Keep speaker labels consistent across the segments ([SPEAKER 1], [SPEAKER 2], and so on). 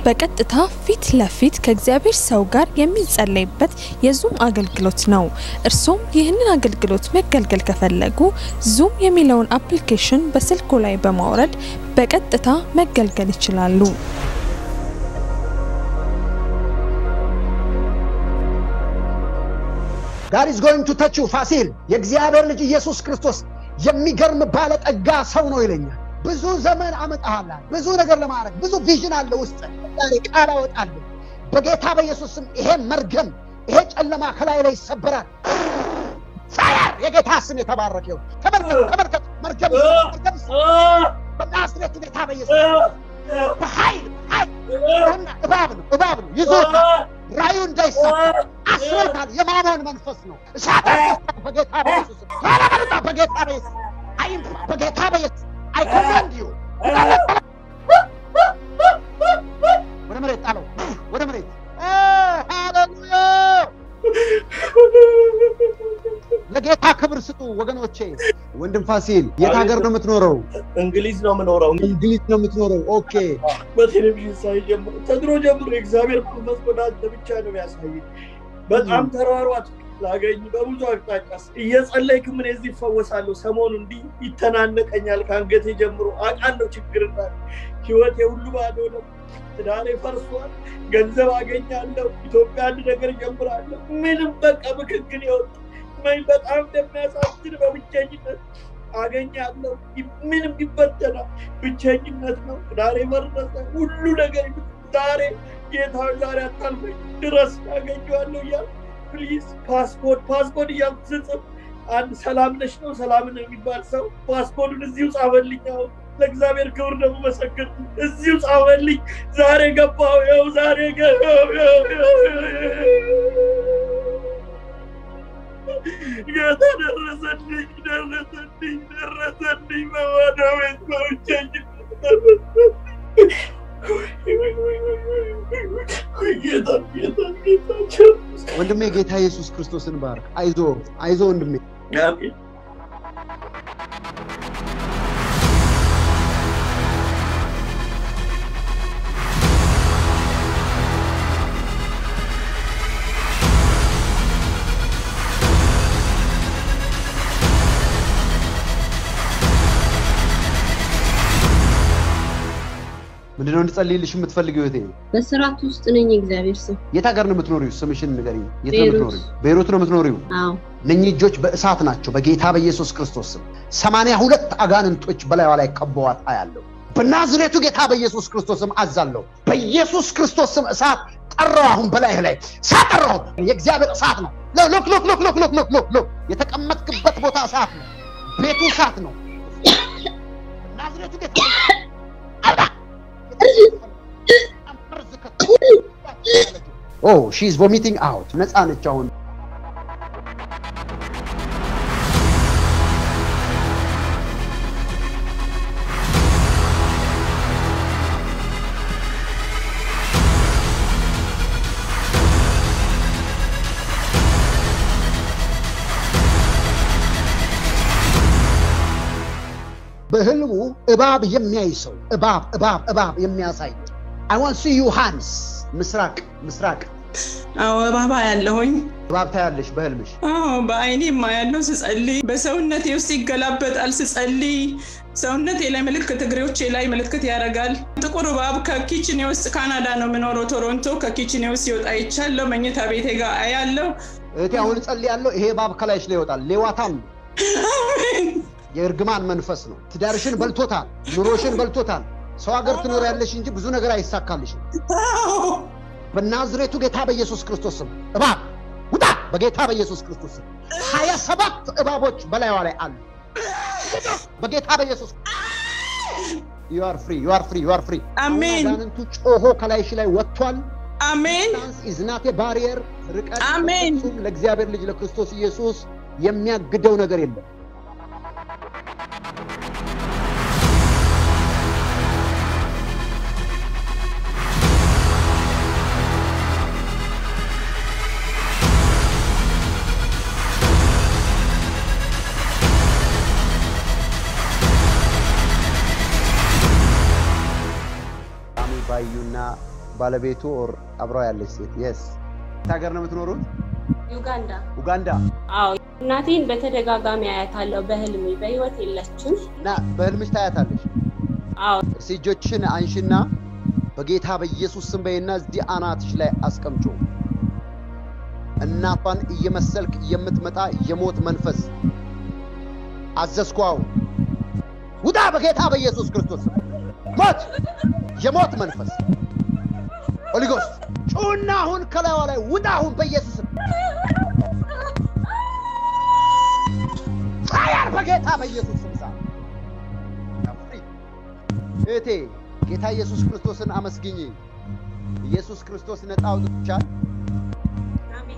[SPEAKER 1] በቀጥታ ፊት ለፊት ከእግዚአብሔር ሰው ጋር የሚጸለይበት የዙም አገልግሎት ነው። እርሶም ይህንን አገልግሎት መገልገል ከፈለጉ ዙም የሚለውን አፕሊኬሽን በስልኮ ላይ በማውረድ በቀጥታ መገልገል ይችላሉ።
[SPEAKER 2] ጋድ ኢዝ ጎይንግ ቱ ተች ዩ ፋሲል የእግዚአብሔር ልጅ ኢየሱስ ክርስቶስ የሚገርም ባለጠጋ ሰው ነው ይለኛል። ብዙ ዘመን አመጣሃላ ብዙ ነገር ለማድረግ ብዙ ቪዥን አለ ውስጥ ዛሬ ቃል አወጣለሁ በጌታ በኢየሱስ ስም ይሄ መርገም ይሄ ጨለማ ከላይ ላይ ይሰበራል። ፋየር የጌታ ስም የተባረከ ይሁን። ተመልከት ተመልከት፣ መርገም መርገም በናዝሬቱ ጌታ በኢየሱስ በኃይል ኃይል ይሁንና እባብ ነው እባብ ነው ይዞታል። ራዩ እንዳይሳካ አስሮታል። የማመን መንፈስ ነው። እሳት ያስወጣ በጌታ በኢየሱስ ስም ያለበሉታ በጌታ በኢየሱስ አይም በጌታ በኢየሱስ አይ ኮማንድ ዩ ወደ መሬት ጣለው፣ ወደ መሬት ሃሌሉያ። ለጌታ ክብር ስጡ ወገኖቼ። ወንድም ፋሲል የት ሀገር ነው የምትኖረው?
[SPEAKER 3] እንግሊዝ ነው የምኖረው።
[SPEAKER 2] እንግሊዝ ነው የምትኖረው። ኦኬ
[SPEAKER 3] በቴሌቪዥን ሳይ ጀምሮ ከድሮ ጀምሮ የእግዚአብሔር መንፈስ ወደ አንተ ብቻ ነው ያሳየኝ። በጣም ተሯሯጥ ላገኝ በብዙ አቅጣጫ እየጸለይክ ምን እዚህ ይፈወሳለሁ። ሰሞኑ እንዲህ ይተናነቀኛል ከአንገቴ ጀምሮ አውቃለሁ ችግር እንዳለ ህይወቴ ሁሉ ባዶ ነው። ትዳሬ ፈርሷል። ገንዘብ አገኛለሁ። ኢትዮጵያ አንድ ነገር ጀምራለሁ። ምንም በቃ ምክክል የወጣ ምን በጣም እንደሚያሳዝን በብቸኝነት አገኛለሁ። ምንም ይበተናል። ብቸኝነት ነው። ትዳሬ ፈረሰ። ሁሉ ነገር ዛሬ ጌታ ዛሬ አታልፈኝ ድረስ ያገኘዋለሁ እያል ፕሊዝ ፓስፖርት ፓስፖርት እያልኩ ስጽፍ አንድ ሰላም ነሽ ነው ሰላምን የሚባል ሰው ፓስፖርቱን እዚሁ ጻፈልኝ። አሁን ለእግዚአብሔር ክብር ደግሞ መሰገን እዚሁ ጻፈልኝ። ዛሬ ገባው ያው ዛሬ ጌታ ደረሰልኝ ደረሰልኝ ደረሰልኝ በባዶ ቤት በብቸኝነት ደረሰልኝ። ጌታ ጌታ ጌታ
[SPEAKER 2] ወንድሜ ጌታ ኢየሱስ ክርስቶስን ባርክ። አይዞ አይዞ ወንድሜ።
[SPEAKER 3] አሜን።
[SPEAKER 2] ምንድነው እንድጸልይልሽ የምትፈልጊው እህቴ?
[SPEAKER 4] በስርዓት ውስጥ ነኝ። እግዚአብሔር ሰው
[SPEAKER 2] የት ሀገር ነው የምትኖሪው? ስምሽን ንገሪኝ። የት ነው
[SPEAKER 4] ቤይሩት።
[SPEAKER 2] የምትኖሪው? ቤይሩት ነው የምትኖሪው?
[SPEAKER 4] አዎ
[SPEAKER 2] እነኚህ እጆች በእሳት ናቸው። በጌታ በኢየሱስ ክርስቶስ ስም ሰማንያ ሁለት አጋንንቶች በላይዋ ላይ ከበዋት አያለሁ። በናዝሬቱ ጌታ በኢየሱስ ክርስቶስ ስም አዛለሁ። በኢየሱስ ክርስቶስ ስም እሳት ጠራው። አሁን በላይህ ላይ እሳት ጠራው። የእግዚአብሔር እሳት ነው። ሎክ ሎክ ሎክ ሎክ ሎክ ሎክ ሎክ ሎክ የተቀመጥክበት ቦታ እሳት ነው። ቤቱ እሳት ነው። በናዝሬቱ ጌታ አውጣ። ኦ ሺ ኢዝ ቮሚቲንግ አውት ነፃ ነች አሁን በህልሙ እባብ የሚያይ ሰው እባብ እባብ እባብ የሚያሳይ አይ ዋንት ሲ ዩ ሃንድስ ምስራቅ ምስራቅ
[SPEAKER 5] አዎ እባባ ያለሁኝ
[SPEAKER 2] እባብ ታያለሽ በህልምሽ
[SPEAKER 5] አዎ በአይኔ የማያለው ስጸልይ በሰውነቴ ውስጥ ይገላበጣል ስጸልይ ሰውነቴ ላይ ምልክት እግሬዎቼ ላይ ምልክት ያደርጋል ጥቁር እባብ ከኪችኔ ውስጥ ካናዳ ነው የምኖረው ቶሮንቶ ከኪችኔ ውስጥ ይወጣ ይቻለው መኝታ ቤቴ ጋር አያለው
[SPEAKER 2] እህቴ አሁን እጸልያለሁ ይሄ እባብ ከላይሽ ላይ ይወጣል ሌዋታም ነው የእርግማን መንፈስ ነው ትዳርሽን በልቶታል ኑሮሽን በልቶታል ሰው ሀገር ትኖሪያለሽ እንጂ ብዙ ነገር አይሳካልሽም በናዝሬቱ ጌታ በኢየሱስ ክርስቶስ ስም እባብ ውጣ በጌታ በኢየሱስ ክርስቶስ ስም ሀያ ሰባት እባቦች በላይዋ ላይ አሉ በጌታ በኢየሱስ ዩ አር ፍሪ ዩ አር ፍሪ ዩ አር ፍሪ
[SPEAKER 5] አሜን
[SPEAKER 2] አጋንንቱ ጮሆ ከላይሽ ላይ ወጥቷል
[SPEAKER 5] አሜን
[SPEAKER 2] ዳንስ ኢዝናቴ ባሪየር ርቀት
[SPEAKER 5] አሜን።
[SPEAKER 2] በፍጹም ለእግዚአብሔር ልጅ ለክርስቶስ ኢየሱስ የሚያግደው ነገር የለም ባዩና ባለቤቱ ኦር አብራው ያለች ሴት የስ ሀገር ነው የምትኖሩት?
[SPEAKER 4] ዩጋንዳ።
[SPEAKER 2] ኡጋንዳ
[SPEAKER 4] አዎ እናቴን በተደጋጋሚ አያታለሁ በህልሜ። በህይወት የለችም።
[SPEAKER 2] እና በህልምሽ ታያታለሽ።
[SPEAKER 4] አዎ
[SPEAKER 2] እስቲ እጆችሽን አንሽና በጌታ በኢየሱስ ስም በይና እዚህ አናትሽ ላይ አስቀምጮ እናቷን እየመሰልክ የምትመጣ የሞት መንፈስ አዘዝኳው ውጣ በጌታ በኢየሱስ ክርስቶስ ስም። ሞት የሞት መንፈስ ሆሊጎስ ጩና አሁን ከላይዋ ላይ ውጣ አሁን በኢየሱስ ስም ፋያር በጌታ በኢየሱስ ስም ሳ እህቴ ጌታ ኢየሱስ ክርስቶስን አመስግኝ። ኢየሱስ ክርስቶስ ነፃ አውጥቶሻል።
[SPEAKER 4] አሜን።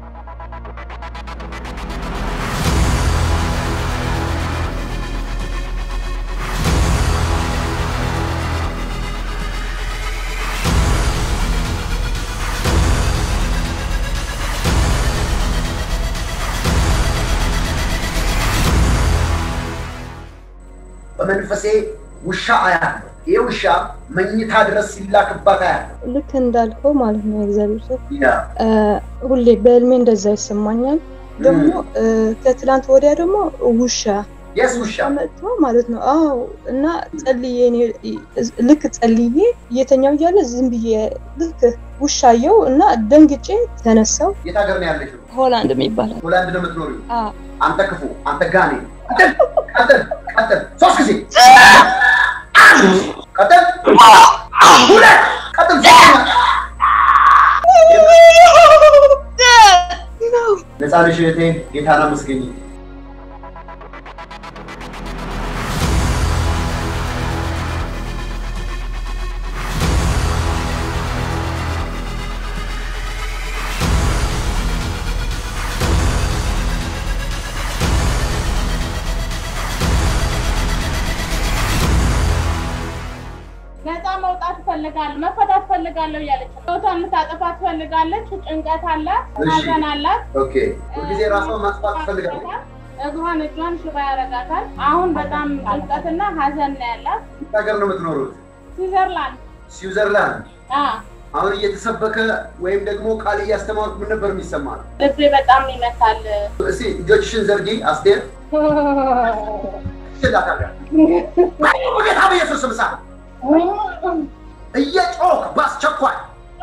[SPEAKER 6] በመንፈሴ ውሻ አያለሁ። ይህ ውሻ መኝታ ድረስ ሲላክባት አያለሁ።
[SPEAKER 7] ልክ እንዳልከው ማለት ነው የእግዚአብሔር ሰው
[SPEAKER 6] ያ
[SPEAKER 7] እ፣ ሁሌ በህልሜ እንደዛ ይሰማኛል። ደግሞ እ፣ ከትላንት ወዲያ ደግሞ ውሻ
[SPEAKER 6] የስ ውሻ
[SPEAKER 7] መጥቶ ማለት ነው። አዎ እና ጸልዬ እኔ ልክ ጸልዬ እየተኛው እያለ ዝም ብዬ ልክ ውሻየው እና ደንግጬ ተነሳው።
[SPEAKER 6] የት ሀገር ነው ያለሽው?
[SPEAKER 7] ሆላንድ የሚባል
[SPEAKER 6] ሆላንድ ነው የምትኖሪው?
[SPEAKER 7] አዎ።
[SPEAKER 6] አንተ ክፉ፣ አንተ ጋኔ፣ ቀጥል፣ ቀጥል፣ ቀጥል። ሶስት ጊዜ ቀጥል፣ ሁለት፣ ቀጥል፣ ሶስተኛ። ነፃ ነሽ እህቴ፣ ጌታን አመስግኝ።
[SPEAKER 8] ነፃ መውጣት ትፈልጋለሁ፣ መፈታት ትፈልጋለሁ እያለች ነው። ህይወቷን ልታጠፋ ትፈልጋለች። ጭንቀት አላት፣
[SPEAKER 6] እሺ።
[SPEAKER 8] ሀዘን አላት።
[SPEAKER 6] ኦኬ፣ ሁልጊዜ ራሷን ማጥፋት ትፈልጋለች።
[SPEAKER 8] እግሯን እጇን ሽባ ያረጋታል። አሁን በጣም ጭንቀትና ሀዘን ነው ያላት።
[SPEAKER 6] የት ሀገር ነው የምትኖሩት?
[SPEAKER 8] ስዊዘርላንድ
[SPEAKER 6] ስዊዘርላንድ።
[SPEAKER 8] አ
[SPEAKER 6] አሁን እየተሰበከ ወይም ደግሞ ቃል እያስተማሩት ምን ነበር የሚሰማ?
[SPEAKER 8] ልቤ በጣም ይመታል።
[SPEAKER 6] እስቲ እጆችሽን ዘርጊ አስቴር። ይላታል በጌታ በኢየሱስ ስም ሳ እየጮክ በአስቸኳይ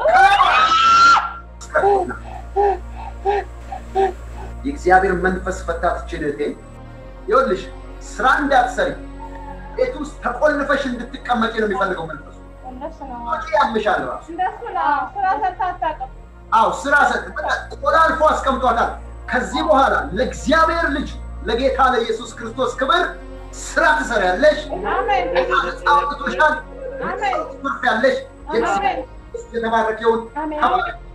[SPEAKER 6] የእግዚአብሔር መንፈስ ፈታትችን እህቴ ይኸውልሽ ስራ እንዳትሰሪ ቤት ውስጥ ተቆልፈሽ እንድትቀመጪ ነው የሚፈልገው መንፈሱ
[SPEAKER 8] እንደሱ ነው
[SPEAKER 6] ወጪ ያምሻል ራሱ
[SPEAKER 8] እንደሱ ነው። ስራ ሰርታ አታውቅም።
[SPEAKER 6] አው ስራ ሰጥ ቆላልፎ አስቀምጧታል ከዚህ በኋላ ለእግዚአብሔር ልጅ ለጌታ ለኢየሱስ ክርስቶስ ክብር ስራ ትሰሪያለሽ
[SPEAKER 8] አሜን
[SPEAKER 6] ነፃ አውጥቶሻል
[SPEAKER 8] አሜን
[SPEAKER 6] ትርፍ ያለሽ
[SPEAKER 8] አሜን
[SPEAKER 6] የተባረከውን
[SPEAKER 8] አሜን
[SPEAKER 6] ተባረክ